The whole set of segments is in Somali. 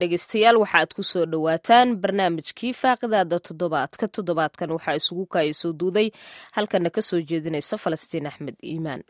dhegeystayaal waxa aad ku soo dhowaataan barnaamijkii faaqidaada toddobaadka toddobaadkan waxaa isugu kaaya soo duuday halkana ka soo jeedinaysa falastiin axmed iimaan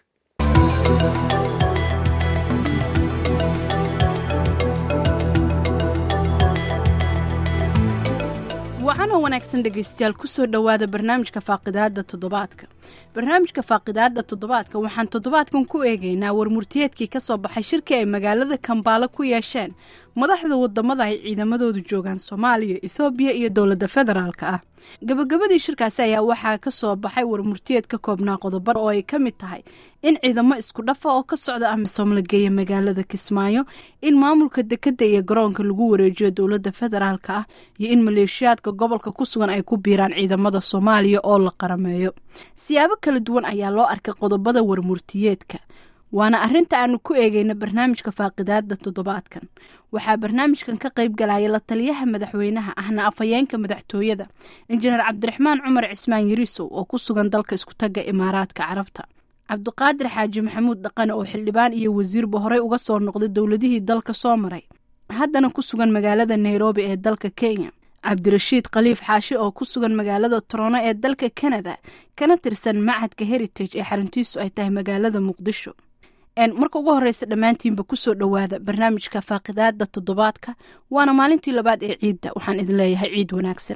wacanoo wanaagsan dhegaystayaal kusoo dhowaada barnaamijka faaqidaada toddobaadka barnaamijka faaqidaada toddobaadka waxaan toddobaadkan ku eegaynaa warmurtiyeedkii ka soo baxay shirkii ay magaalada kambaalo ku yeesheen madaxda wadamada ay ciidamadoodu joogaan soomaaliya ethoobiya iyo dowladda federaalk ah gabagabadii shirkaasi ayaa waxaa ka soo baxay warmurtiyeed ka koobnaa qodobar oo ay ka mid tahay in ciidamo isku dhafa oo ka socda amisom la geeya magaalada kismaayo in maamulka dekadda iyo garoonka lagu wareejiyo dowladda federaalk ah iyo in maleeshiyaadka gobolka ku sugan ay ku biiraan ciidamada soomaaliya oo la qarameeyo siyaabo kala duwan ayaa loo arkay qodobada warmurtiyeedka waana arrinta aanu ku eegeyna barnaamijka faaqidaada toddobaadkan waxaa barnaamijkan ka qayb galaya la taliyaha madaxweynaha ahna afhayeenka madaxtooyada injineer cabdiraxmaan cumar cismaan yariisow oo ku sugan dalka iskutaga imaaraadka carabta cabdiqaadir xaaji maxamuud dhaqane oo xildhibaan iyo wasiirba horey uga soo noqday dowladihii dalka soo maray haddana ku sugan magaalada nairobi ee dalka kenya cabdirashiid khaliif xaashi oo ku sugan magaalada torono ee dalka kanada kana tirsan macadka heritage ee xaruntiisu ay tahay magaalada muqdisho marka ugu horeysa dhammaantiinba kusoo dhowaada barnaamijka faaqidaada toddobaadka waana maalintii labaad ee ciidda waxaan idin leeyahay ciid wanaagsan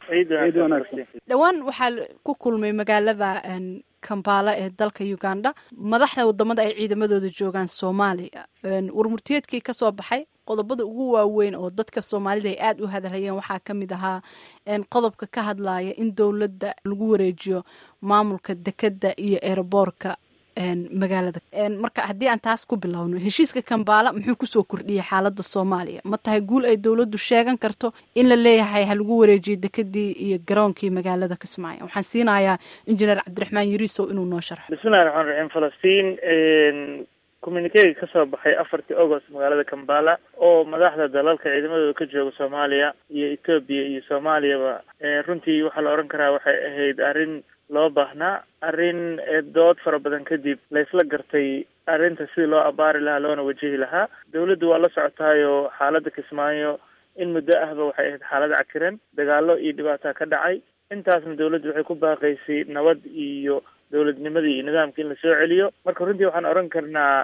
dhowaan waxaa ku kulmay magaalada kambaala ee dalka uganda madaxda wadamada ay ciidamadooda joogaan soomaaliya warmurtiyeedkii kasoo baxay qodobada ugu waaweyn oo dadka soomaalida ay aada u hadalhayeen waxaa ka mid ahaa qodobka ka hadlaya in dowladda lagu wareejiyo maamulka dekadda iyo eeraboorka magaalada marka haddii aan taas ku bilowno heshiiska kambaala muxuu kusoo kordhiyay xaalada soomaaliya ma tahay guul ay dowladdu sheegan karto in la leeyahay ha lagu wareejiyo dekadii iyo garoonkii magaalada kismaayo waxaan siinayaa injineer cabdiraxmaan yariisow inuu noo sharxo bismillahi raxmaan raxiim falastiin communikega kasoo baxay afartii agost magaalada kambala oo madaxda dalalka ciidamadooda ka jooga soomaaliya iyo etoobiya iyo soomaaliyaba runtii waxaa la odhan karaa waxay ahayd arrin loo baahnaa arrin dood fara badan kadib la isla gartay arrinta sidii loo abaari lahaa loona wajihi lahaa dawladdu waa la socotaayoo xaaladda kismaayo in muddo ahba waxay ahayd xaalad cakiran dagaalo iyo dhibaataa ka dhacay intaasna dawladdu waxay ku baaqaysay nabad iyo dowladnimadii iyo nidaamka in lasoo celiyo marka runtii waxaan odhan karnaa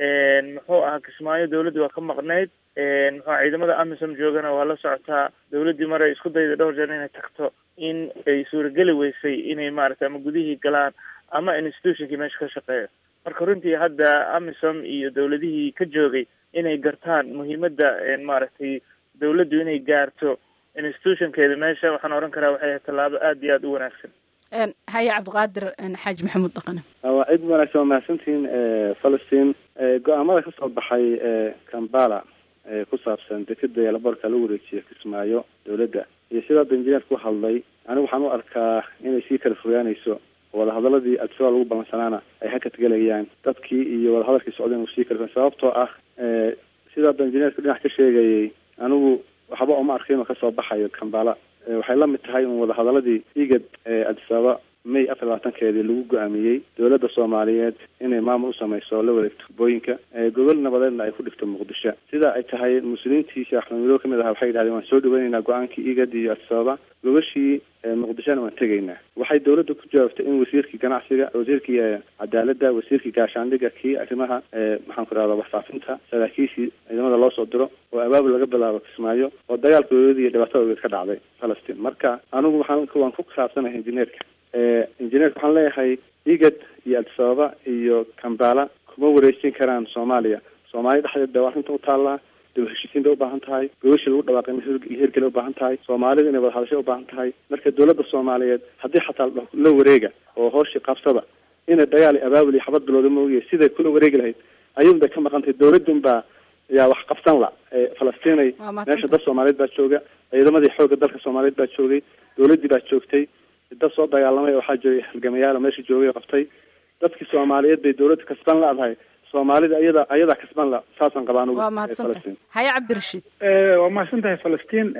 muxuu ahaa kismaayo dawladdu waa ka maqnayd muxua ciidamada amisom joogana waa la socotaa dawladdii maray isku dayda dhowr jeer inay tagto in ay suurageli weysay inay maaragtay ama gudihii galaan ama institutionkii meesha ka shaqeeyo marka runtii hadda amisom iyo dawladihii ka joogay inay gartaan muhiimadda maaragtay dawladdu inay gaarto institutionkeeda meesha waxaan odhan karaa waxay ahayd tallaabo aada iyo aada u wanaagsan haye cabdiqaadir xaaji maxamuud dhaqane waa cid wanaagsan waa mahadsantihiin falastiin go-aamada kasoo baxay kambala ku saabsan dekeda iyo laboorka lagu wareejiyo kismaayo dawladda iyo sida hadda injineerka u hadlay anigu waxaan u arkaa inay sii kala fogaanayso wadahadaladii adisabaa lagu ballansanaana ay hakadgelayaan dadkii iyo wadahadalkii socdeen uu sii kala fogaan sababtoo ah sida hadda injineerka dhinac ka sheegayay anigu waxba uma arkin oo kasoo baxayo kambala waxay la mid tahay un wadahadaladii igad adisababa may afar labaatankeedii lagu go-aamiyey dowladda soomaaliyeed inay maamul u samayso la wareegto booyinka gobol nabadeedna ay ku dhigto muqdisho sida ay tahay muslimiintii sheekh axmed midoobe kamid aha waxay yidhahdeen waan soo dhaweyneynaa go-aankii igad iyo adisababa gobashii muqdishona waan tegaynaa waxay dawladda ku jawaabtay in wasiirkii ganacsiga wasiirkii cadaaladda wasiirkii gaashaandhiga kii arrimaha maxaan ku rahda waxfaafinta saraakiishii ciidamada loo soo diro oo abaabul laga bilaabo kismaayo oo dagaalkoodeed iyo dhibaatada ogeed ka dhacday falastiin marka anigu waxaan waan ku khilaafsanahay injineerka injineerka waxaan leeyahay igad iyo adisababa iyo kambala kuma wareejin karaan soomaaliya soomaaliya dhexdeed ba arrinta u taallaa daba heshiisiin bay ubaahan tahay gobashii lagu dhawaaqay in hirgeli ubaahan tahay soomaalida inay wada hadashay ubaahan tahay marka dawladda soomaaliyeed haddii xataa la wareega oo hooshii qabsada inay dagaal iyo abaabul iyo xabad bilowda maogiya siday kula wareegi lahayd ayuun bay ka maqan tahay dawladun baa yaa wax qabsan la falastiinay meesha dad soomaaliyeed baa jooga ciidamadii xoogga dalka soomaaliyeed baa joogay dawladdii baa joogtay dad soo dagaalamay waxaa joogay halgamayaal meesha joogay qabtay dadkii soomaaliyeed bay dawladda kasban la-dahay soomaalida ayada ayadaa kasban la saasaan qabaan waa mahadsantahay haye cabdirashiid waa mahadsan tahay falastiin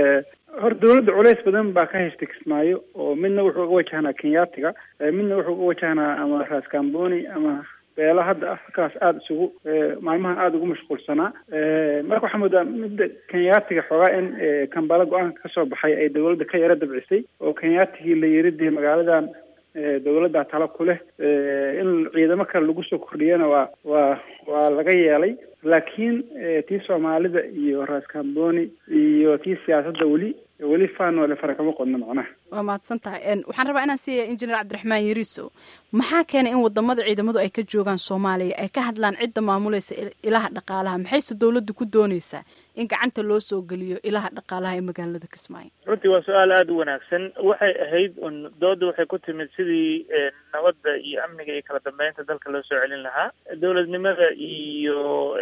hor dawladda culeys badan baa ka haystay kismaayo oo midna wuxuu uga wajahnaa kenyaatiga midna wuxuu uga wajahnaa ama raas kamboni ama beelo hadda afrikaas aada isugu maalmahan aada ugu mashquulsanaa marka waxaa moodaa midda kenyaatiga xoogaa in kambala go-aanka kasoo baxay ay dawladda ka yaro dabcisay oo kenyaatigii la yiri dee magaaladan dawladda talo ku leh in ciidamo kale lagu soo kordhiyana waa waa waa laga yeelay laakiin tii soomaalida iyo raas kamboni iyo tii siyaasadda weli weli faanole fara kama qodno macnaha waa mahadsan tahay waxaan rabaa inaan siiya injineer cabdiraxmaan yariiso maxaa keenay in wadamada ciidamadu ay ka joogaan soomaaliya ay ka hadlaan cidda maamulaysa ilaha dhaqaalaha maxayse dawladdu ku dooneysaa in gacanta loo soo geliyo ilaha dhaqaalaha ee magaalada kismaayo runtii waa su-aal aada u wanaagsan waxay ahayd un dooda waxay ku timid sidii nabadda iyo amniga iyo kala dambeynta dalka loo soo celin lahaa dowladnimada iyo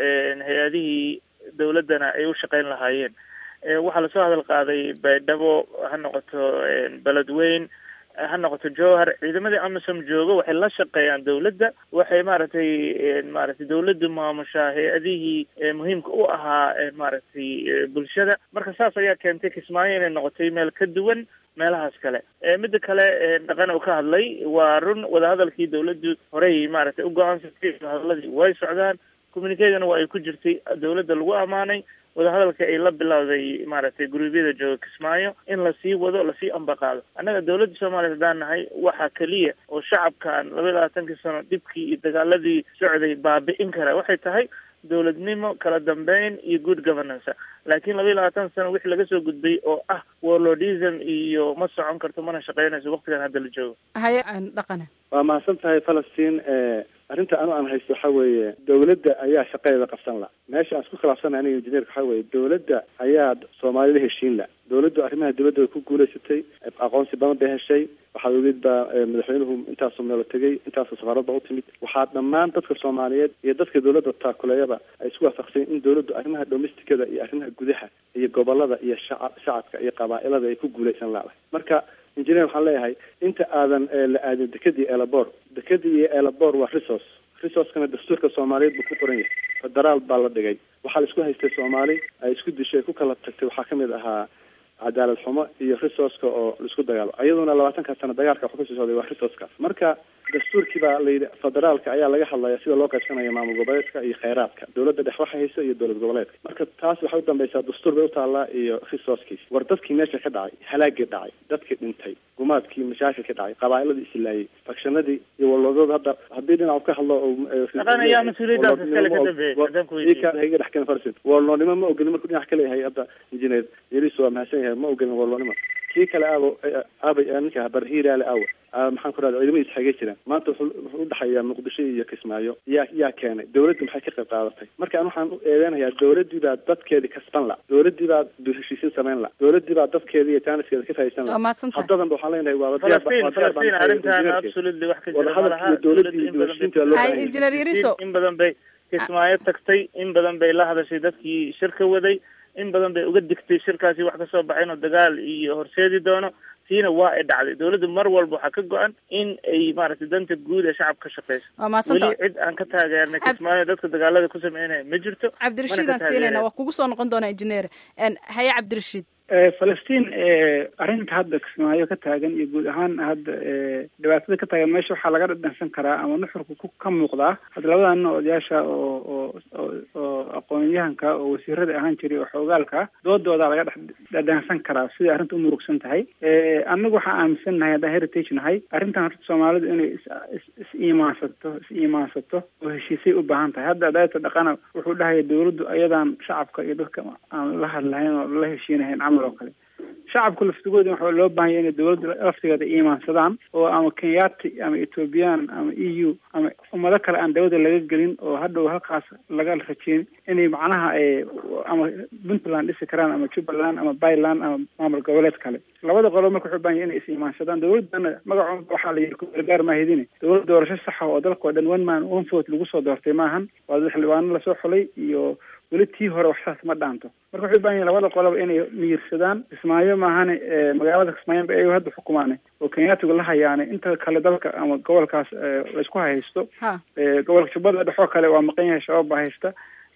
hay-adihii dawladdana ay u shaqeyn lahaayeen waxaa lasoo hadal qaaday baydhabo ha noqoto beledweyn ha noqoto jowhar ciidamadii amisom jooga waxay la shaqeeyaan dawladda waxay maaragtay maaragtay dawladdu maamushaa hay-adihii muhiimka u ahaa maaragtay bulshada marka saas ayaa keentay kismaayo inay noqotay meel ka duwan meelahaas kale midda kale dhaqan uu ka hadlay waa run wadahadalkii dawladdu horey maaragtay u go-aansatay wadahadaladii way socdaan communicadana waa ay ku jirtay dawladda lagu ammaanay wadahadalka ay la bilowday maaragtay guruubyada jooga kismaayo in lasii wado lasii ambaqaado annaga dawladda soomaaliya haddaan nahay waxaa keliya oo shacabkan laba iyo labaatankii sano dhibkii iyo dagaaladii socday baabi'in kara waxay tahay dawladnimo kala dambeyn iyo good governance laakiin laba iyo labaatan sano wixii laga soo gudbay oo ah warlordism iyo ma socon karto mana shaqeynayso waktigan hadda la joogo haye dhaqane waa mahadsan tahay falastiin arrinta anu aan haysto waxa weeye dawladda ayaa shaqadeeda qabsan la meesha aan isku khilaafsana aniga injineerka waxa weeye dawladda ayaa soomaalida heshiin la dawladdu arrimaha dibadda way ku guulaysatay aqoonsi badan bay heshay waxaad ogeed baa madaxweynuhu intaasoo meelo tegay intaasoo safaarad ba u timid waxaa dhammaan dadka soomaaliyeed iyo dadka dawladda taakuleeyaba ay isku waafaqseen in dawladdu arrimaha domesticada iyo arrimaha gudaha iyo gobolada iyo shaca shacabka iyo qabaa'ilada ay ku guulaysan laadahay marka injineer waxaan leeyahay inta aadan la aadin dekadii elabor dekadii iyo elabor waa resource resourcekana dastuurka soomaaliyeed buu ku qoran yahay federaal baa la dhigay waxaa la isku haystay soomaali ay isku dishay ku kala tagtay waxaa kamid ahaa cadaalad xumo iyo resourceka oo laisku dagaalo iyaduna labaatanka sano dagaalka waxu kasii socday waa resourceka marka dastuurkii baa layidhi federaalka ayaa laga hadlaya sida loo qaybsanaya maamul goboleedka iyo kheyraadka dawladda dhex waxa haysa iyo dowlad goboleedka marka taas waxay u dambaysaa dastuur bay utaallaa iyo resourcekiis war dadkii meesha ka dhacay halaagii dhacay dadkii dhintay gumaadkii mashaakil ka dhacay qabaa'iladii islaayay fakshanadii iyo walwadada hadda haddii dhinac ka hadlo ayaa mas-uuliyadaas iskale ka dambeeyay iga dhex keen farsin walloonimo ma ogolin markuu dhinac ka leeyahay hadda injineer yariso waa mahadsan yahay ma ogolin walloonimo kii kale aabo aabay ninka barhiiraale aawa maxaan ku rahda ciidamadiis xagee jiraan maanta wuxuu wuxuu udhexeeyaa muqdisho iyo kismaayo yaa yaa keenay dawladdu maxay ka qayb qaadatay marka an waxaan u eedeynayaa dawladdii baa dadkeedii kasban la dawladdii baa heshiisin samayn la dawladdii baa dadkeedii iyo jaaniskeeda ka faa'iidsan la haddadan ba waxaan leenahay waa falastiin falastiin arrintan absolutely wax ka jira malaha dawladdii iyo heshiinta loo Hay, Engineer Yariso. in badan bay kismaayo tagtay in badan bay la hadashay dadkii shirka waday in badan bay uga digtay shirkaasi wax kasoo baxay inuu dagaal iyo horseedi doono tiina waa ay dhacday dawladdu mar walba waxaa ka go-an in ay maaragtay danta guud ee shacabka ka shaqeyso waa mahadsanta weli cid aan ka taageernay Ab- kismaayo dadka dagaalada ku sameynaya ma jirto cabdirashiid mana aan ka siinayna taageereen. waa kugu soo noqon doonaa injineer En, haye cabdirashiid falastiin arrinta hadda kismaayo ka taagan iyo guud ahaan hadda eh, dhibaatada ka taagan meesha waxaa laga dhadhansan karaa ama nuxurka ku ka muuqdaa hadda labadan nin odayaasha oo oo oo oo aqoon-yahanka oo wasiirada ahaan jiray oo xoogaalka ah doodoodaa laga dhex dhadhansan karaa siday arrinta u murugsan tahay Eh, annagu waxaan aaminsan nahay haddaan heritage nahay arrintan horta soomaalidu inay is is is iimaansato is iimaansato oo heshiisay u baahan tahay hadda adaayta dhaqana wuxuu dhahaya dawladdu ayadaan shacabka iyo dadka aan la hadlahayn oo la heshiinahayn camal oo kale shacabka laftigooda waxaa loo baahan yahay inay dawladda laftigeeda iimaansadaan oo ama kenyaati ama ethoobiyan ama e u ama ummado kale aan dawladda laga gelin oo hadhow halkaas laga rajeyn inay macnaha eh, ama puntland dhisi karaan ama jubbaland ama byland ama maamul goboleed kale labada qolo marka wuxuu u baahan yahay inay is iimaansadaan dawladdana magacoon waxaa la yidhi gargaar maahidine dawlad doorasho saxa oo dalka oo dhan one man one vote lagu soo doortay maahan waa dad xildhibaano lasoo xulay iyo weli tii hore waxsaas ma dhaanto marka waxay u baahan yihin labada qoloba inay miyirsadaan kismaayo maahane eh, magaalada kismaayo ba ayago hadda xukumaane oo kenyaatigu la hayaane inta kale dalka ama gobolkaas eh, laysku haysto ha Eh, gobolka jubbada dhexoo kale waa maqan yahay shabaab baa haysta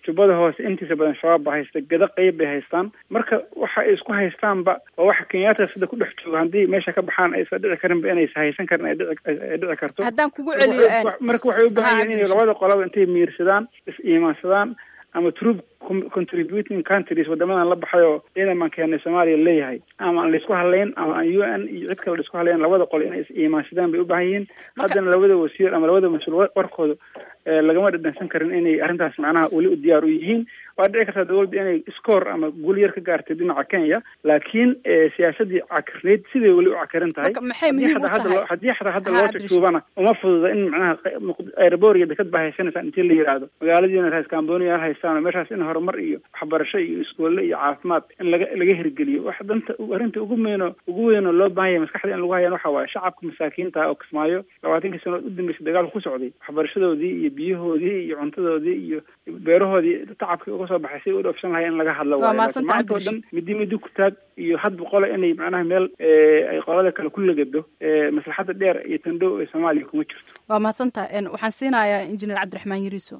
jubbada hoose intiisa badan shabaab ba haysta gada qeyb bay haystaan marka waxa ay isku haystaanba waa waxa kenyaataas sida ku dhex jooga haddii meesha ka baxaan aysan dhici karinba inaysa haysan karin ay dhici ay dhici karto haddaan kugu celiyo marka waxay u baahan yihiin inay labada qolaba intay miirsadaan is iimaansadaan ama troop contributing countries wadamadan la baxay oo ciidaman keenay soomaaliya leeyahay ama aan laisku hadlayn ama aan u n iyo cid kale laisku hadlayn labada qol inay is iimaansadaan bay u baahan yihiin haddana labada wasiir ama labada mas-uul warkooda lagama dhadhansan karin inay arrintaas macnaha weli u diyaar u yihiin waa dhici kartaa dawladda inay scoor ama guul yar ka gaartay dhinaca kenya laakiin siyaasadii cakirneyd siday weli u cakiran tahay maxay muhiim u tahay haddii xataa hadda loo tagtuubana uma fududa in macnaha airboor iyo dekad baa haysanaysaa intii la yidhaahdo magaaladiina raas cambonia haystaan oo meeshaas in horumar iyo waxbarasho iyo iskoolle iyo caafimaad in laga laga hirgeliyo wax danta arrinta ugu weyno ugu weynoo loo baahan yahay maskaxda in lagu hayaan waxa waaye shacabka masaakiinta oo kismaayo labaatankii sanood u dambeysay dagaalku ku socday waxbarashadoodii iyo biyahoodii iyo cuntadoodii iyo beerahoodii tacabkii uga soo baxay si u dhoofsan lahay in laga hadlo waayo laakiin maanta oo dhan midi midi ku taag iyo hadba qole inay macnaha meel ay qolada kale ku lagado maslaxadda dheer iyo tandhow ee soomaaliya kuma jirto waa mahadsantaha waxaan siinayaa injineer cabdiraxmaan yariiso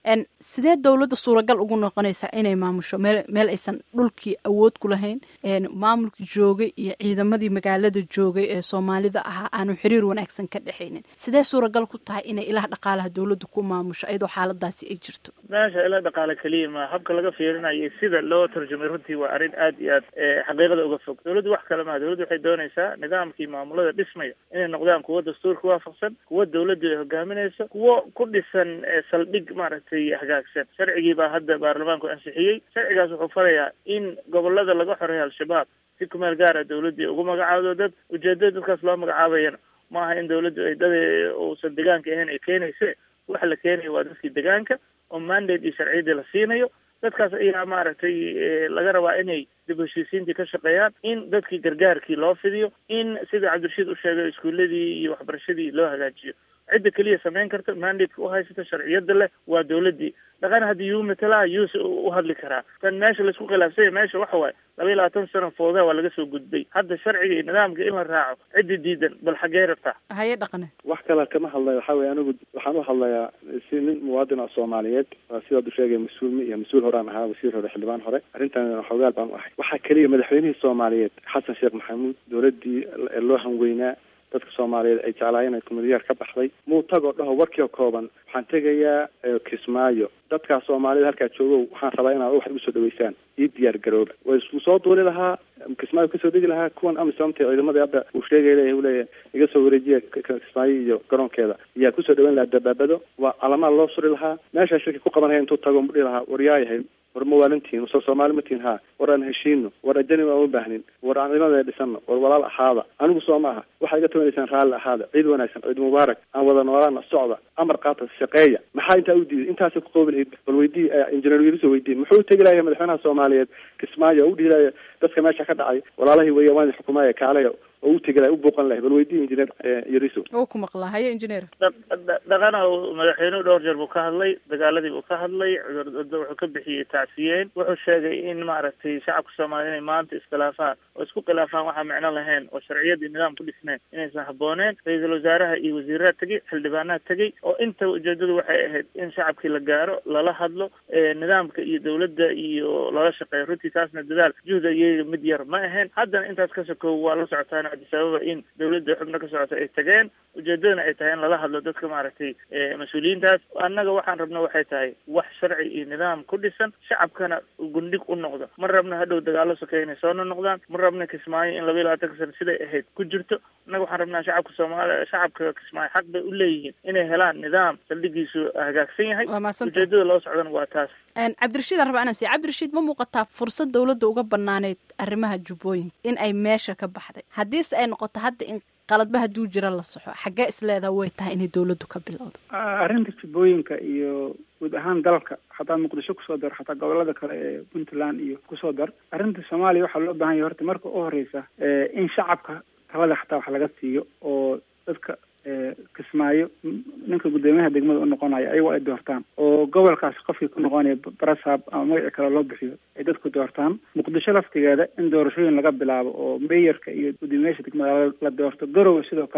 sidee dowladda suuragal ugu noqonaysaa inay maamusho meel meel aysan dhulkii awood ku lahayn maamulkii joogay iyo ciidamadii magaalada joogay ee soomaalida ahaa aanu xiriir wanaagsan ka dhexaynin sidee suuragal ku tahay inay ilaha dhaqaalaha dowladda ku maamusho iyadoo xaaladaasi ay jirto meesha ila dhaqaale keliya ma habka laga fiirinayo sida loo tarjumay runtii waa arrin aad iyo aad xaqiiqada uga fog dawladdu wax kale maha dawladdu waxay doonaysaa nidaamkii maamulada dhismaya inay noqdaan kuwo dastuurka waafaqsan kuwo dawladdu ay hogaaminayso kuwo ku dhisan saldhig maaragtay hagaagsan sharcigii baa hadda baarlamaanku ansixiyey sharcigaas wuxuu farayaa in gobolada laga xoreeyo al-shabaab si kumeel gaara dawladdii ugu magacaado dad ujeedada dadkaas loo magacaabayana maaha in dawladdu ay dad uusan degaanka ahayn ay keenayse waxa la keenaya waa dadkii degaanka oo mandate iyo sharciyadii la siinayo dadkaas ayaa maaragtay laga rabaa inay dib heshiisiintii ka shaqeeyaan in dadkii gargaarkii loo fidiyo in sida cabdirashiid u sheegay iskuuladii iyo waxbarashadii loo hagaajiyo cidda keliya samayn karta mandateka u haysata sharciyada leh waa dawladdii dhaqan haddii yuu matalaa yuuse u hadli karaa tan meesha laisku khilaafsanya meesha waxa waaye laba iyo labaatan sano foodaa waa laga soo gudbay hadda sharciga iyo nidaamka in la raaco ciddi diidan bal xaggee rabtaa haye dhaqane wax kale kama hadlayo waxa weye anigu waxaan u hadlayaa si nin muwaadin oo soomaaliyeed waa sidaad u sheegay mas-uul iyo mas-uul horaan ahaa wasiir hore xildhibaan hore arrintan xoogaal baan u ahay waxaa keliya madaxweynihii soomaaliyeed xasan sheekh maxamuud dowladdii loo hanweynaa dadka soomaaliyeed ay jeclaayeen ay kumadiyaar ka baxday muu tagoo dhaho warkii oo kooban waxaan tegayaa kismaayo dadkaa soomaalida halkaa joogow waxaan rabaa inaad wax igu soo dhaweysaan ii diyaar garooba way isku soo duuli lahaa kismaayo kasoo degi lahaa kuwan amisomta ciidamadii hadda uu sheegay leeyahay uu leeyahay iga soo wareejiya kismaayo iyo garoonkeeda ayaa kusoo dhaweyn lahaa dabaabado waa calamaa loo suri lahaa meeshaa shirki ku qabanaya intuu tago mu dhihi lahaa war yaayahay war mawaalintiin soo soomaali matiin haa war aan heshiino war ajani aan u baahnin war aan ciidamada dhisano war walaal ahaada anigu soo maaha waxaa iga tabanaysaan raalli ahaada ciid wanaagsan ciid mubaarak aan wada noolaana socda amar qaata shaqeeya maxaa intaa u diiday intaasay ku qoobi lahayd bal weydii injineer wiiliso weydii muxuu tegi lahay madaxweynaha soomaaliyeed kismaayo oo u dhihi lahay dadka meesha ka dhacay walaalahii weya waan xukumaaya kaalaya oo u tegi lahay u booqan lahay bal weydii injineer yariso oo ku maqlaa haye injineer dhaqana madaxweynuhu dhowr jeer buu ka hadlay dagaaladii buu ka hadlay cudurda wuxuu ka bixiyey tacsiyeen wuxuu sheegay in maaragtay shacabka soomaaliya inay maanta iskhilaafaan oo isku khilaafaan waxaa micno lahayn oo sharciyadii nidaam ku dhisneen inaysan habooneen ra-iisul wasaaraha iyo wasiiraha tegey xildhibaanaha tegey oo inta ujeedadu waxay ahayd in shacabkii la gaaro lala hadlo nidaamka iyo dawladda iyo lala shaqeeyo runtii taasna dadaal juhda iyaga mid yar ma ahayn haddana intaas ka sokow waa la socotaan sababa in dawladda xubno ka socota ay tageen ujeedadana ay tahay in lala hadlo dadka maaragtay mas-uuliyiintaas annaga waxaan rabna waxay tahay wax sharci iyo nidaam ku dhisan shacabkana gundhig u noqdo ma rabna hadhow dagaalo sokeeya inay soo noqdaan ma rabna kismaayo in laba iyo labaatanka sano siday ahayd ku jirto annaga waxaan rabnaa shacabka soomaaliya shacabka kismaayo xaq bay u leeyihiin inay helaan nidaam saldhigiisu hagaagsan yahay ujeedada loo socdana waa taas cabdirashiid aan rabaa inaan siiya cabdirashiid ma muuqataa fursad dawladda uga banaaneyd arrimaha jubbooyinka in ay meesha ka baxday haddiise ay noqoto hadda in qaladba hadduu jira la soxo xaggee isleedaha way tahay inay dawladdu ka bilowdo arrinta jubbooyinka iyo guud ahaan dalka xataa muqdisho kusoo dar xataa gobolada kale ee puntland iyo kusoo dar arrinta soomaaliya waxaa loo baahan yahay horta marka u horeysa in shacabka talada xataa wax laga siiyo oo dadka kismaayo ninka guddoomiyaha degmada u noqonaya ayagoo ay doortaan oo gobolkaas qofkii ku noqonaya barasab ama magaci kale loo bixiyo ay dadku doortaan muqdisho laftigeeda in doorashooyin laga bilaabo oo meyarka iyo guddoomiyaasha degmada la doorto garowe sidoo kale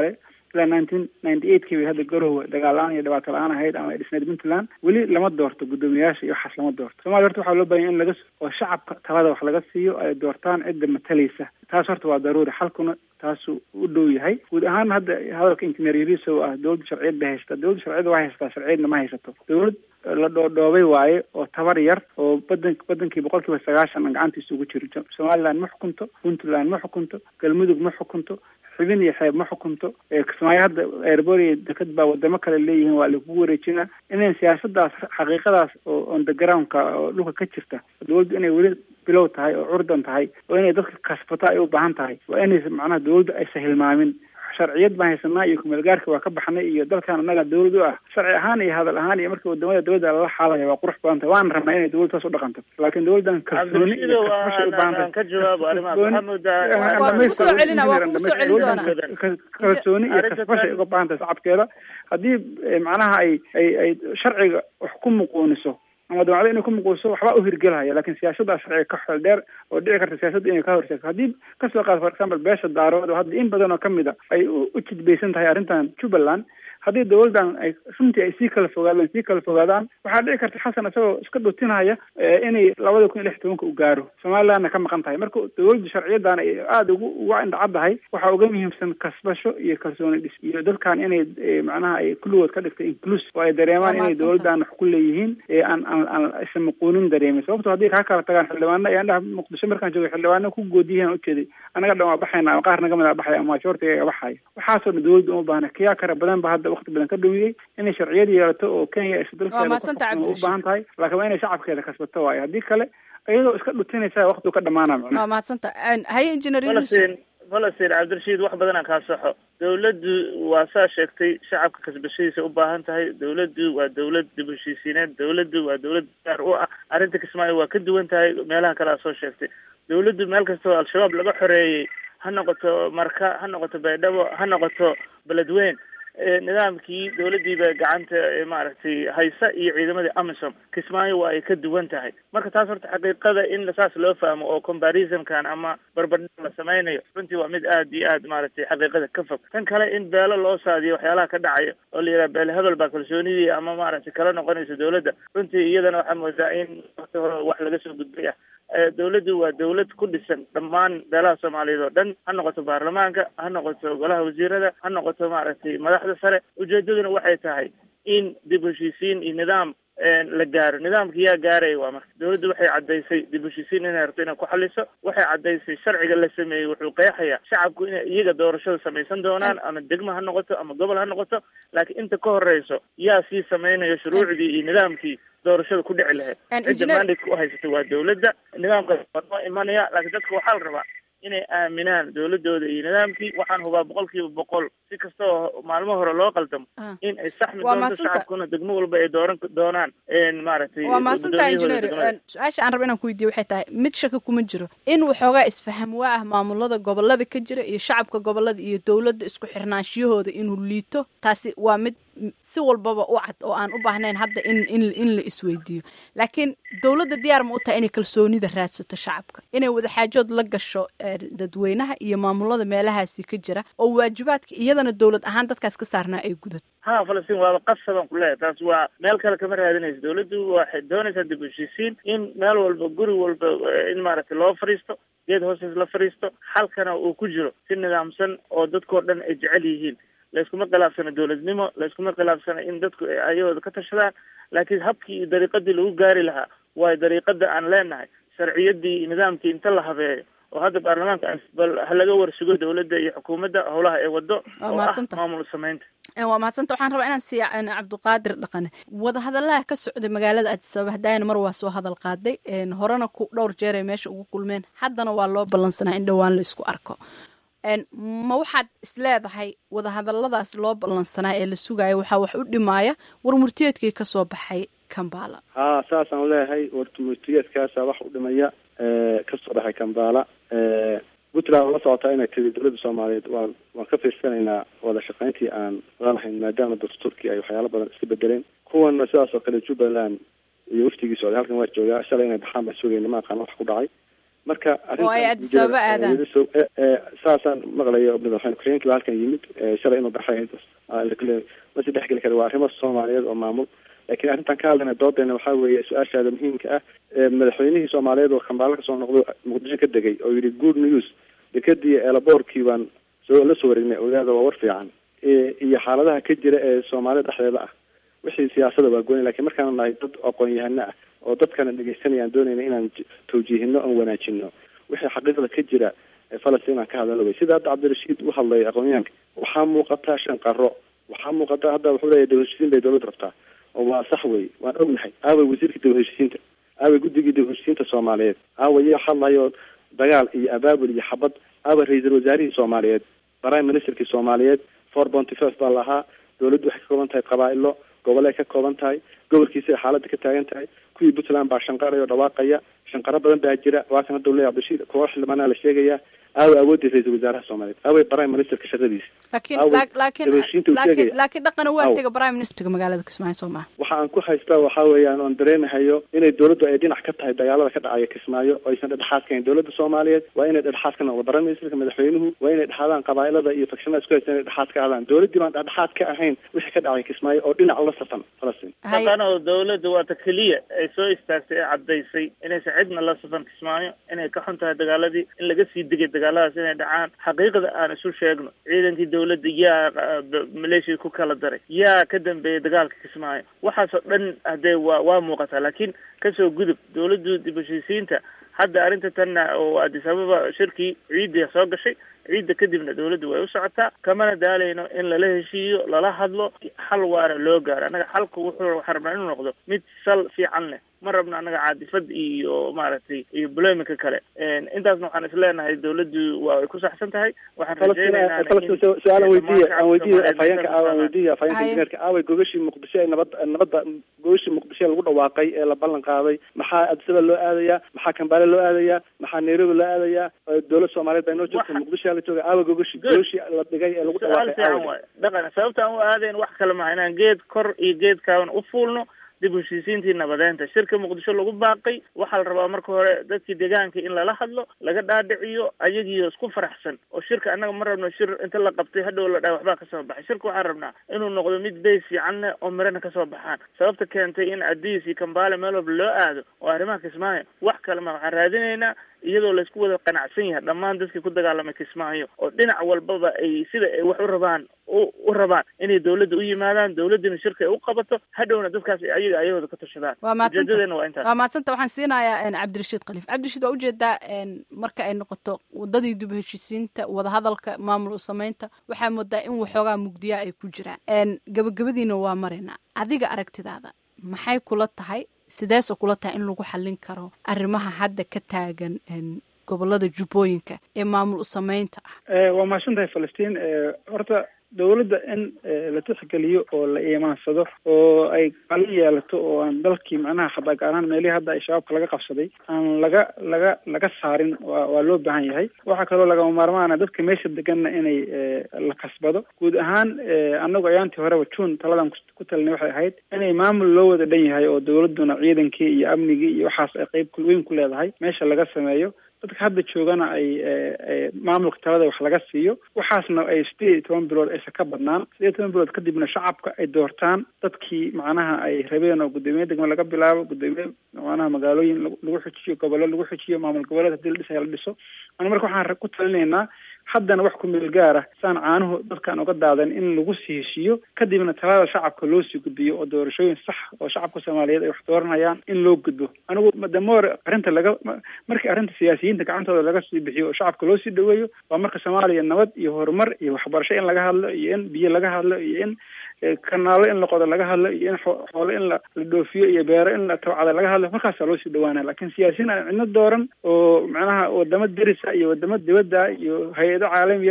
ilaa nineteen ninety eight kii bay hadda garowe dagaal la-aan iyo dhibaato la-aan ahayd ama ay dhisneyd puntland weli lama doorto guddoomiyayaasha iyo waxaas lama doorto somalia horta waxaa loo bahanya in laga oo shacabka talada wax laga siiyo ay doortaan cidda matalaysa taas horta waa daruuri xalkuna taasuu u dhow yahay guud ahaan hadda hadalka injineer yariso ah dowladda sharciyad bay haysata dowladda sharciyadda waa haysataa sharciyadna ma haysato dowlad la dhoodhoobay waaye oo tabar yar oo badan badankii boqol kiiba sagaashan aan gacantiisa ugu jiro somaliland ma xukunto puntland ma xukunto galmudug ma xukunto xubin iyo xeeb ma xukunto kismaayo hadda eerboor iyo deked baa wadamo kale leeyihiin waa lagugu wareejinaa inayn siyaasadaas xaqiiqadaas oo on the groundka oo dhulka ka jirta dowladdu inay weli bilow tahay oo curdan tahay oo inay dadka kasbato ay u baahan tahay waa inaysa macnaha dowladdu aysa hilmaamin sharciyad baan haysanaa iyo kumeelgaarka waa ka baxnay iyo dalkan annaga dowlad u ah sharci ahaan iyo hadal ahaan iyo marka wadamada dowladda lala xaalaya waa qurux badan tahay waana rabnaa inay dowladda saas u dhaqanto laakiin dowladdan kalsooni iyo kasbashay u baahan ka jawaabo arrimahaas waxaa moodaa waa kugu soo celina waa kugu soo celin doonaa kalsooni iyo kasbashay uga baahan tahay shacabkeeda haddii macnaha ay ay ay sharciga wax ku muquuniso ama dabacdo inay ku muquuso waxbaa u hirgelhaya lakin siyaasaddaa sharciga ka xeel dheer oo dhici karta siyaasadda inay ka horseegto haddii kasoo qaad for example beesha daarood oo hadda in badan oo kamid a ay u jidbaysan tahay arrintan jubbaland haddii dowladdan ay runtii ay sii kala fogaadaan sii kala fogaadaan waxaa dhici karta xasan isagoo iska dhutinaya inay labada kun iyo lix tobanka u gaaro somalilandna ka maqan tahay marka dowladda sharciyadan ay aada ugu uga indhacaddahay waxaa uga muhiimsan kasbasho iyo kalsooni dhis iyo dadkan inay macnaha ay kulligood ka dhigtay inclus oo ay dareemaan inay dowladdan wax ku leeyihiin aan aan aan isa maquunin dareemin sababto haddii kaa kala tagaan xildhibaano ayaan dhaha muqdisho markaan joogay xildhibaano ku goodiyaan ujeeday anaga dhan waa baxayna ama qaar naga mid a baxaya ama majortiga baxaya waxaasoo dhan dowladda uma baahna kiyaa kara badan ba hadda waqti badan ka dhumiyey inay sharciyad yeelato oo kenya isdalkeeda u baahan tahay laakiin waa inay shacabkeeda kasbato waayo haddii kale iyadoo iska dhutinaysa waqtigu ka dhamaana macnaha waa mahadsanta haye engineer falastiin falastiin cabdirashiid wax badan aan kaa soxo dowladdu waa saa sheegtay shacabka kasbashadiisa u baahan tahay dowladdu waa dowlad dib heshiisiineed dowladdu waa dowlad gaar u ah arrinta kismaayo waa ka duwan tahay meelaha kale aa soo sheegtay dowladdu meel kastoo al-shabaab laga xoreeyey ha noqoto marka ha noqoto baydhabo ha noqoto beledweyn nidaamkii dowladdiiba gacanta maaragtay haysa iyo ciidamadii amisom kismaayo waa ay ka duwan tahay marka taas horta xaqiiqada in saas loo fahmo oo comparisonkan ama barbardhig la sameynayo runtii waa mid aad iyo aad maaragtay xaqiiqada ka fog tan kale in beelo loo saadiyo waxyaalaha ka dhacaya oo la yidhaha beel hebel baa kalsoonidii ama maaragtay kala noqonaysa dowladda runtii iyadana waxaa moodaa in waqti hore wax laga soo gudbay ah dowladdu waa dowlad ku dhisan dhammaan beelaha soomaaliyeed oo dhan ha noqoto baarlamaanka ha noqoto golaha wasiirada ha noqoto maaragtay madaxda sare ujeedaduna waxay tahay in dib heshiisiin iyo nidaam la gaaro nidaamka yaa gaaraya waa marka dowladdu waxay caddaysay dib heshiisiin inay rabto inay ku xaliso waxay caddaysay sharciga la sameeyey wuxuu qeexayaa shacabku inay iyaga doorashada samaysan doonaan ama degmo ha noqoto ama gobol ha noqoto laakiin inta ka horeyso yaa sii samaynayo shuruucdii iyo nidaamkii doorashada ku dhici lahayd cidda mandate u haysata waa dowladda nidaamkaas waa noo imanaya laakiin dadka waxaa la rabaa inay aaminaan dowladooda iyo nidaamkii waxaan hubaa boqol kiiba boqol si kasta oo maalmo hore loo qaldamo in ay saxmi doonto shacabkuna degmo walba ay dooran doonaan maaragtay waa mahadsantaha engineer su-aasha aan raba inaan ku weydiiyo waxay tahay mid shaka kuma jiro in waxoogaa isfaham waa ah maamulada gobolada ka jira iyo shacabka gobolada iyo dowladda isku xirnaanshiyahooda inuu liito taasi waa mid si walbaba u cad oo aan u baahnayn hadda in in in la isweydiiyo laakiin dowladda diyaar ma u tahay inay kalsoonida raadsato shacabka inay wadaxaajood la gasho dadweynaha iyo maamulada meelahaasi ka jira oo waajibaadka iyadana dowlad ahaan dadkaas ka saarnaa ay gudato ha falastiin waaba qasaban ku leeyahay taas waa meel kale kama raadinayso dowladdu waxay doonaysaa dib heshiisiin in meel walba guri walba in maaragtay loo fadhiisto geed hoostiis la fadhiisto xalkana uu ku jiro si nidaamsan oo dadkao dhan ay jecel yihiin layskuma khilaafsana dowladnimo layskuma khilaafsana in dadku ay ayahooda ka tashadaan laakiin habkii iyo dariiqadii lagu gaari lahaa waayo dariiqada aan leenahay sharciyadii iyo nidaamkii inta la habeeyo oo hadda baarlamaanka bal ha laga warsugo dowladda iyo xukuumadda howlaha ay wado oo ah maamul samaynta waa mahadsanta waxaan rabaa inaan siiya cabdiqaadir dhaqane wadahadalaha ka socday magaalada addisababa haddaayana mar waa soo hadal qaaday horena ku dhowr jeer ay meesha ugu kulmeen haddana waa loo ballansanaa in dhowaan la isku arko ma waxaad isleedahay wadahadaladaas loo ballansanaa ee la sugayo waxaa wax u dhimaaya warmurtiyeedkii kasoo baxay kambala ha saasaan leeyahay warmurtiyeedkaasa wax u dhimaya kasoo baxay kambala puntland waa la socotaa inay tiri dowladda soomaaliyeed waan waan ka fiirsanaynaa wada shaqayntii aan lalahayn maadaama dastuurkii ay waxyaalo badan iska bedeleen kuwana sidaas oo kale jubbaland iyo waftigii socday halkan waa joogaa shalay inay baxaan baan sugayna ma aqaan wax ku dhacay marka oo ay addis ababa aadaan saasaan maqlayo madaxweyne ku-xigeenkii baa halkan yimid shalay inuu baxay ma si dhexgeli kara waa arrimo soomaaliyeed oo maamul laakiin arrintan ka hadlayna doodeena waxaa weeye su-aashaada muhiimka ah madaxweynihii soomaaliyeed oo kambaalo kasoo noqdo muqdisho ka degay oo yidhi good news dekadii eelaboorkii baan soo la soo wareegnay ogaada waa war fiican iyo xaaladaha ka jira ee soomaalida dhexdeeda ah wixii siyaasada waa gooni lakin markaanu nahay dad aqoon-yahano ah oo dadkana dhegeysanayaan doonayna inaan tawjiihino oon wanaajino wixii xaqiiqda ka jira falastiin aan ka hadalo wey sida hadda cabdirashiid u hadlay aqoonyahanka waxaa muuqataa shan qaro waxaa muuqata hadda wuxuu leeyahy dawlaheshiisiin bay dawladda rabtaa oo waa sax wey waan ognahay aaway wasiirkii dawlaheshiisiinta aaway guddigii dawlaheshiisiinta soomaaliyeed aaway yaa hadlayo dagaal iyo abaabul iyo xabad aaway ra-iisul wasaarihii soomaaliyeed prime ministerkii soomaaliyeed four bonty first baa lahaa dawladdu waxay ka kooban tahay qabaa-ilo gobolay ka kooban tahay gobolkiisa ay xaaladda ka taagan tahay kuwii puntland baa shanqaraya oo dhawaaqaya shanqaro badan baa jira waa kan hadda u leeya cabdishiid kuwa xildhibaanaa la sheegaya aaway awoodii ra-iisul wasaaraha soomaaliyeed aaway prime ministerka shaqadiisa laakiin laakiin laakiin laakiin dhaqan waa tega prime ministerka magaalada kismaayo soo maha waxa aan ku haystaa waxaa weeyaan oon dareemahayo inay dawladdu ay dhinac ka tahay dagaalada ka dhacaya kismaayo oo aysan dhedhexaad kahayn dawladda soomaaliyeed waa inay dhedhexaad ka noqdo prime ministerka madaxweynuhu waa inay dhexaadaan qabaa'ilada iyo fakshanada isku haysta inay dhexaad ka aadaan dawladdii baan dhexdhexaad ka ahayn wixii ka dhacay kismaayo oo dhinac la safan falastiin haddana oo dawladda waata keliya ay soo istaagtay ee caddaysay inaysan cidna la safan kismaayo inay ka xun tahay dagaaladii in laga sii degay dagaaladaas inay dhacaan xaqiiqda aan isu sheegno ciidankii dawladda yaa maleeshiya ku kala daray yaa ka dambeeyay dagaalka kismaayo waxaasoo dhan hadee waa waa muuqataa laakiin kasoo gudub dawladdu dib heshiisiinta hadda arrinta tanna oo addis ababa shirkii ciidda soo gashay ciidda kadibna dawladdu way u socotaa kamana daalayno in lala heshiiyo lala hadlo xal waara loo gaaro annaga xalku wuxuu waxaa rabnaa inuu noqdo mid sal fiican leh ma rabno annaga caadifad iyo maaragtay iyo buleemika kale intaasna waxaan isleenahay dawladdu waa ay ku saxsan tahay waxaan su-aalan weydiiya aan weydiiya afhayeenka aaw aan weydiiya afhayeenka injineerka aaway gogashii muqdisho ee nabad nabadda gogashii muqdisho ee lagu dhawaaqay ee la ballan qaaday maxaa addisaba loo aadayaa maxaa kambaale loo aadayaa maxaa nairobi loo aadayaa dawlad soomaaliyeed baa inoo joogta muqdisho la jooga aawa gogashi gogashi la dhigay ee lagu dhawaaqay fiican waay dhaqan sababta aan u aadayn wax kale maha inaan geed kor iyo geed kaaban u fuulno dib heshiisiintii nabadeynta shirka muqdisho lagu baaqay waxaa la rabaa marka hore dadkii deegaanka in lala hadlo laga dhaadhiciyo ayagiio isku faraxsan oo shirka annaga ma rabno shir inta la qabtay hadhow la dhaha waxbaa kasoo baxay shirka waxaan rabnaa inuu noqdo mid beys fiican leh oo mirana kasoo baxaan sababta keentay in adiis iyo kambaale meel walba loo aado oo arrimaha kismaayo wax kale ma waxaan raadinaynaa iyadoo laysku wada qanacsan yahay dhammaan dadkii ku dagaalamay kismaayo oo dhinac walbaba ay sida ay wax u rabaan u rabaan inay dawladda u yimaadaan dawladdina shirka ay u qabato hadhowna dadkaas ayaga ayahooda ka tashadaan ujeedadeena waa intaas waa maadsanta waxaan siinayaa cabdirashiid khaliif cabdirashiid waa ujeedaa marka ay noqoto wadadii dib heshiisiinta wadahadalka maamul u samaynta waxaa moodaa in waxoogaa mugdiyaa ay ku jiraan gabagabadiina waa maraynaa adiga aragtidaada maxay kula tahay sideese kula tahay in lagu xallin karo arrimaha hadda ka taagan gobolada jubbooyinka ee maamul u samaynta ah waa mahadsan tahay falastiin horta dawladda in la tixgeliyo oo la iimaansado oo ay kala yeelato oo aan dalkii macnaha hadaa gaar ahaan meelihii hadda ay shabaabka laga qabsaday aan laga laga laga saarin wa waa loo baahan yahay waxaa kaloo lagama maarmaana dadka meesha deganna inay la kasbado guud ahaan annagu ayaantii horeba june taladan ku talinay waxay ahayd inay maamul loo wada dhan yahay oo dawladduna ciidankii iyo amnigii iyo waxaas ay qeyb weyn ku leedahay meesha laga sameeyo dadka hadda joogana ay maamulka talada wax laga siiyo waxaasna ay sideed iyo toban bilood aysan ka badnaan sideed iyo toban bilood kadibna shacabka ay doortaan dadkii macnaha ay rabeen oo guddoomiye degme laga bilaabo guddoomiye macnaha magaalooyin lagu xujiyo gobollo lagu xujiyo maamul goboleed hadii la dhisaya la dhiso ana marka waxaan ku talinaynaa haddana wax ku meel gaara saan caanuhu dadkaan uga daadan in lagu sii heshiiyo kadibna talada shacabka loo sii gudbiyo oo doorashooyin sax oo shacabka soomaaliyeed ay wax dooranayaan in loo gudbo anigu damoore arrinta laga markii arrinta siyaasiyiinta gacantooda laga sii bixiyo oo shacabka loo sii dhaweeyo waa marka soomaaliya nabad iyo horumar iyo waxbarasho in laga hadlo iyo in biyo laga hadlo iyo in kanaalo in la qodo laga hadlo iyo in xoolo in la la dhoofiyo iyo beero in la tabcada laga hadlo markaasaa loo sii dhawaanaya lakin siyaasiyiin aan cidno dooran oo macnaha wadamo derisa iyo wadamo dibadda iyo hay-ado caalamiya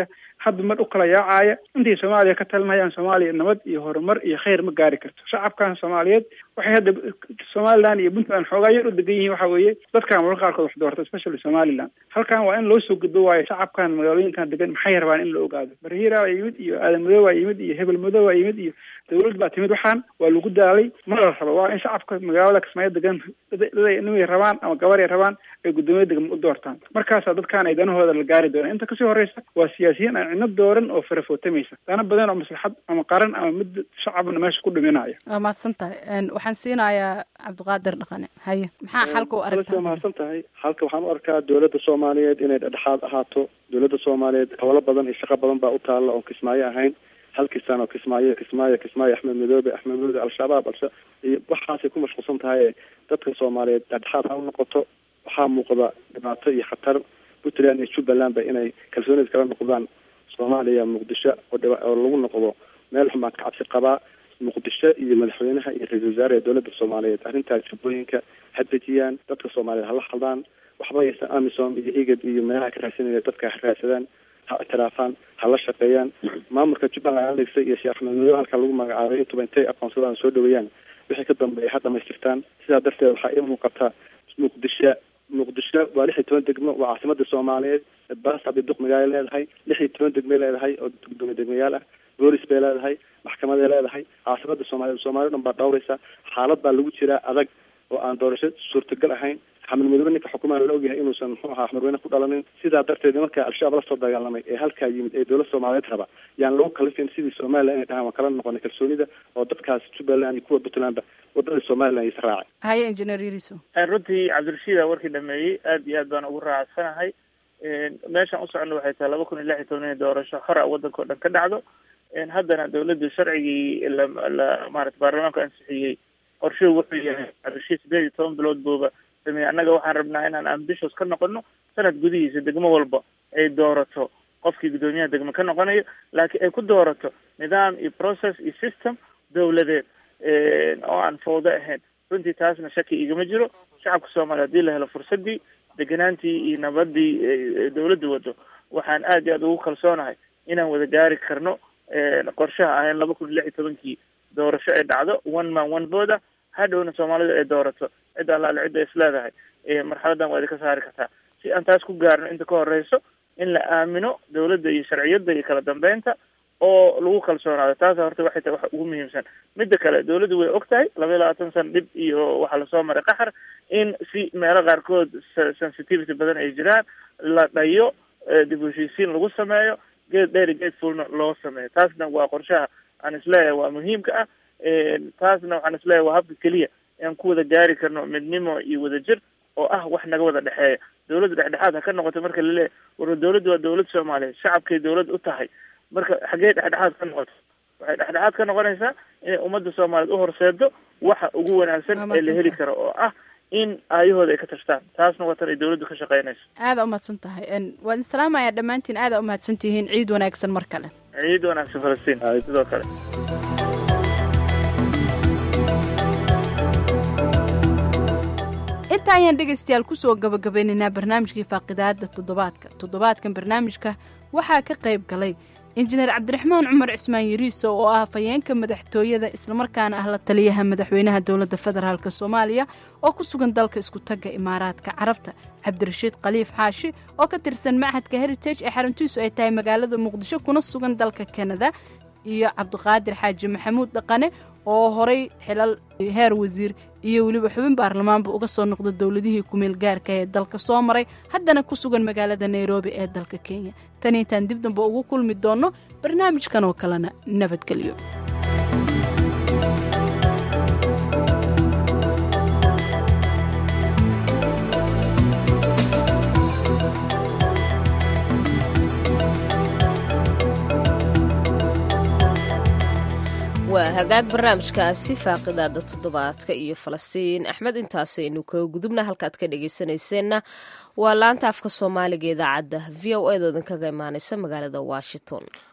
hadda mar u kala yaacaya intay soomaaliya ka talinayaan soomaaliya nabad iyo horumar iyo khayr ma gaari karto shacabkan soomaaliyeed waxay hadda somaliland iyo puntland xoogaa yar u degan yihiin waxa weeye dadkan mararka qaarkood wax doorta especially somaliland halkan waa in loo soo gudbo waayo shacabkan magaalooyinkan degan maxay rabaan in la ogaado barhiira waa yimid iyo aadan madow waa yimid iyo hebel madow waa yimid iyo dawlad baa timid waxaan waa lagu daalay ma la rabo waa in shacabka magaalada kismaayo degan nimay rabaan ama gabar ay rabaan ay guddoomiye degma u doortaan markaasaa dadkaan ay danahooda la gaari doonaan inta kasii horeysa waa siyaasiyiin aan cidno dooran oo farafootamaysa dana badan oo maslaxad ama qaran ama mid shacabna meesha ku dhiminayo waa mahadsan tahay waxaan siinayaa cabdiqaadir dhaqane haye maxaa xalka u aragtaa mahadsan tahay halka waxaan u arkaa dowladda soomaaliyeed inay dhexdhexaad ahaato dowladda soomaaliyeed howlo badan iyo shaqo badan baa u taalla oon kismaayo ahayn halkii sano kismaayo kismaayo kismaayo axmed madoobe axmed madoobe al-shabaab alsha iyo waxaasay ku mashquulsan tahay dadka soomaaliyeed dhexdhexaad ha u noqoto waxaa muuqda dhibaato iyo khatar puntland iyo jubbalandba inay kalsoonida kala noqdaan soomaaliya muqdisho oo lagu noqdo meel xun baan ka cabsi qabaa muqdisho iyo madaxweynaha iyo ra-isul wasaare ee dowladda soomaaliyeed arrintaas jubbooyinka ha dejiyaan dadka soomaaliyeed hala hadlaan waxba aysan amisom iyo igad iyo meelaha ka raadsanaya dadka ha raadsadaan ha ictiraafaan ha la shaqeeyaan maamulka jubbaland aligsa iyo sheekh axmed madow halka lagu magacaabay intuba intay aqoonsadaan soo dhaweeyaan wixii ka dambeeya ha dhamaystirtaan sidaa darteed waxaa ii muuqata muqdisho muqdisho waa lix iyo toban degmo waa caasimada soomaaliyeed baas abdiduq magaalo leedahay lix iyo toban degmay leedahay oo gudoomiye degmayaal ah boolis bay leedahay maxkamaday leedahay caasimada soomaaliyeed soomaaliya dhan baa dhowraysa xaalad baa lagu jiraa adag oo aan doorasho suurtagal ahayn xamed madoobe ninka xukumaan la ogyahay inuusan muxuu ahaa xamarweyne ku dhalanin sidaa darteed nimanka al-shabaab lasoo dagaalamay ee halkaa yimid ee dowlad soomaaliyeed raba yaan lagu kalifin sidii somalilan inay dhahaan waan kala noqonay kalsoonida oo dadkaas jubbaland iyo kuwa puntlandba wadada somaliland is raacay haye engineer yariso runtii cabdirashiida warkii dhameeyey aad iyo aad baan ugu raacsanahay meeshaan u socono waxay tahay laba kun iyo lix iyo toban in doorasho hora waddanka o dhan ka dhacdo haddana dawladda sharcigii la la maarata baarlamaanku ansixiyey qorshuhu wuxuu yahay cabdirashiid sideed iyo toban bilood buuba sameeyey annaga waxaan rabnaa inaan ambitious ka noqono sanad gudihiisa degmo walba ay doorato qofkii guddoomiyaha degmo ka noqonayo laakiin ay ku doorato nidaam iyo process iyo system dawladeed oo aan fawdo ahayn runtii taasna shaki igama jiro shacabka soomaaliya hadii la helo fursadii deganaantii iyo nabadii dawladda wado waxaan aad iyo aad ugu kalsoonahay inaan wada gaari karno qorshaha ahayn laba kun iyo lix iyo tobankii doorasho ay dhacdo one man one voda hadhowna soomaalidu ay doorato cid allaale cidda is leedahay marxaladan waa idinka saari kartaa si aan taas ku gaarno inta ka horeyso in la aamino dawladda iyo sharciyadda iyo kala dambeynta oo lagu kalsoonaado taasa horta waxay tahay wax ugu muhiimsan midda kale dawladdu way og tahay laba iyo labaatan sana dhib iyo waxaa lasoo maray qaxar in si meelo qaarkood sensitivity badan ay jiraan la dhayo dib u heshiisiin lagu sameeyo geed dheer iyo geed fuulna loo sameeyo taasna waa qorshaha aan isleeyahay waa muhiimka ah taasna waxaan isleeyahay waa habka keliya aan ku wada gaari karno midnimo iyo wadajir oo ah wax naga wada dhexeeya dawladda dhexdhexaad ha ka noqoto marka laleeyahy war dawladdu waa dawlad soomaaliyeed shacabkay dawlad u tahay marka xaggee dhexdhexaad ka noqoto waxay dhexdhexaad ka noqonaysaa inay ummadda soomaaliyeed u horseedo waxa ugu wanaagsan ee la heli karo oo ah in aayahooda ay ka tashtaan taasna waa tan ay dawladdu ka shaqeynayso aada umahadsan tahay waan salaamayaa dhammaantiin aada umahadsan tihiin ciid wanaagsan mar kale ciid wanaagsan falastiin sidoo kale inta ayaan dhegaystayaal kusoo gabagabeynaynaa barnaamijkii faaqidaada toddobaadka toddobaadkan barnaamijka waxaa ka qayb galay injineer cabdiraxmaan cumar cismaan yariiso oo ah afhayeenka madaxtooyada islamarkaana ah la taliyaha madaxweynaha dowladda federaalk soomaaliya oo ku sugan dalka iskutagga imaaraadka carabta cabdirashiid khaliif xaashi oo ka tirsan machadka heritage ee xaruntiisu ay tahay magaalada muqdisho kuna sugan dalka kanada iyo cabdiqaadir xaaji maxamuud dhaqane oo horay xilal heer wasiir iyo weliba xubin baarlamaanba uga soo noqda dowladihii kumeel gaarka ee dalka soo maray haddana ku sugan magaalada nairobi ee dalka kenya tan intaan dib damba ugu kulmi doonno barnaamijkan oo kalena nabadgelyo waa hagaag barnaamijkaasi faaqidaada toddobaadka iyo falastiin axmed intaasaynu kaga gudubna halkaad ka dhegaysanayseena waa laanta afka soomaaliga idaacadda v o eedoodan kaga imaaneysa magaalada washington